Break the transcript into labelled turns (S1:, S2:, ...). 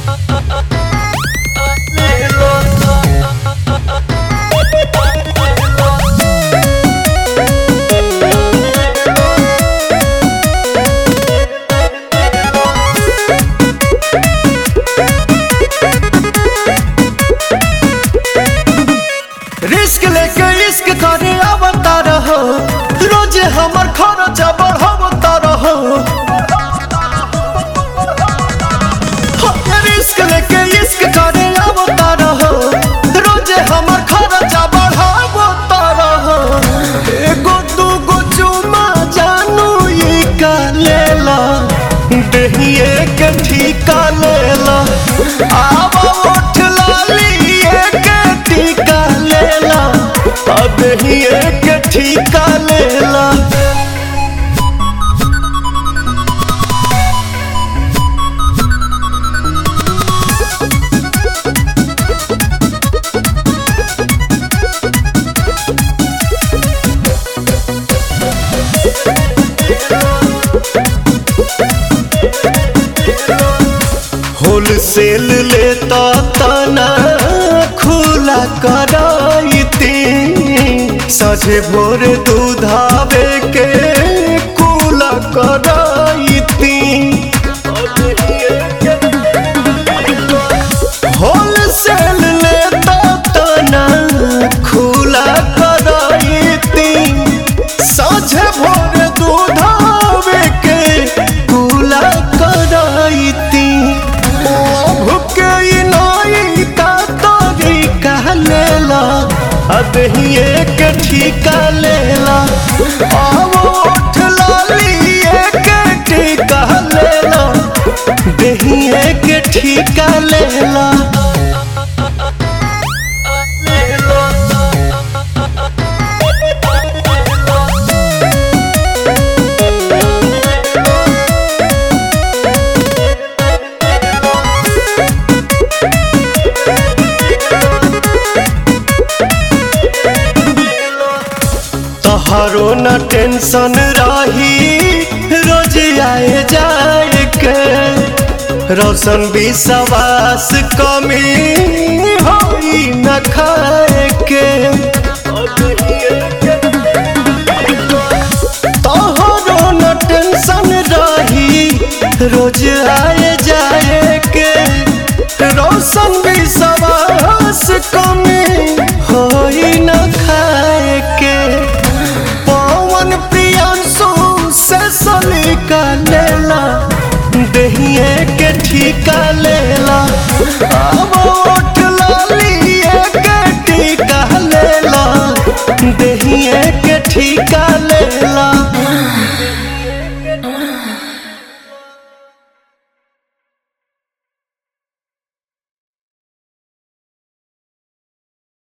S1: risk लेके इश्क करे आवता रहो रोज हमर खर्चा बढ़ावता रहो रिस्क लेके इश्क करे आवता रहो रोज हमर खर्चा बढ़ावता रहो एगो दूगो चुमा जानू ई का लेला देहिए के ठीका लेला आवा उठ लाली के टीका लेला अब ही एक ठीका लेला होलसेल लेता तना खुला कराइती सझे भोर दूधावे के कुला कराइती होलसेल लेता तना खुला कराइती साझे भोर दूधावे के कुला कराइती भुके नाई का तोरी कह लेला अब ही एक ठीका लेला आवो उठ लाली एक ठीका लेला दही एक ठीका लेला तोहरो न टेंशन रही रोज आए जाए के रोशन विश्वास कमी होई न खाए के तोहरो न टेंशन रही रोज आए जाए के रोशन विश्वास कमी होई न खाए के पवन प्रियांशु से सलीका लेला दहिए के ठीका लेला